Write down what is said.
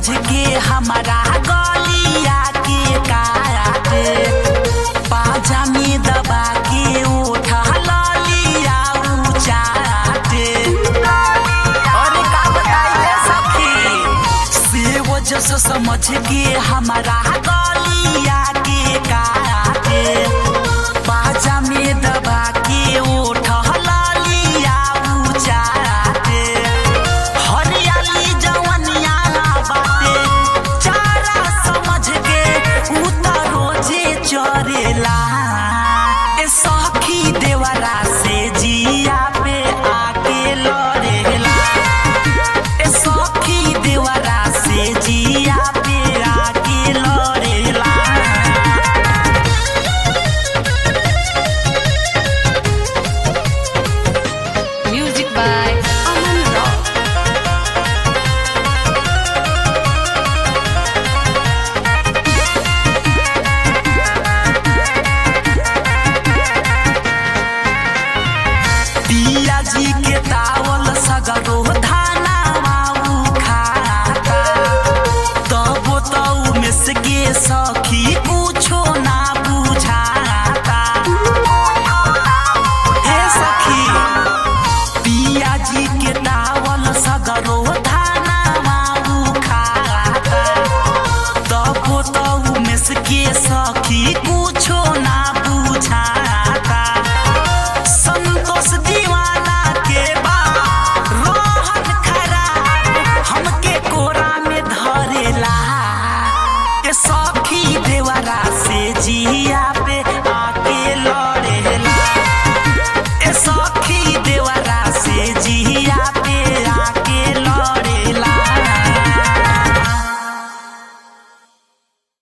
के हमारा गलिया के काटे पाजा में दबा के उठा ललिया उचाटे अरे का बताइए सखी से वजह से समझ के हमारा गलिया के काटे पाजा में दबा के उठा ललिया उचाटे हरियाली जवनिया बाटे चारा समझ के उतरो जे चरेला ए सखी देवरा से जिया पे आके लड़ेला ए सखी देवरा से जिया पे आके लड़ेला Music by Aman Rock. पिया जी के तावल सगरो धाना माऊ खाता तबो तऊ में से के सखी कुछो ना बुझाता हे सखी पिया जी के तावल सगरो धाना माऊ खाता तबो तऊ में से के सखी कुछो ना बुझाता संतोष दीवाना के बा रोहन खराब हमके कोरा में धरेला के सखी देवरा से जिया पे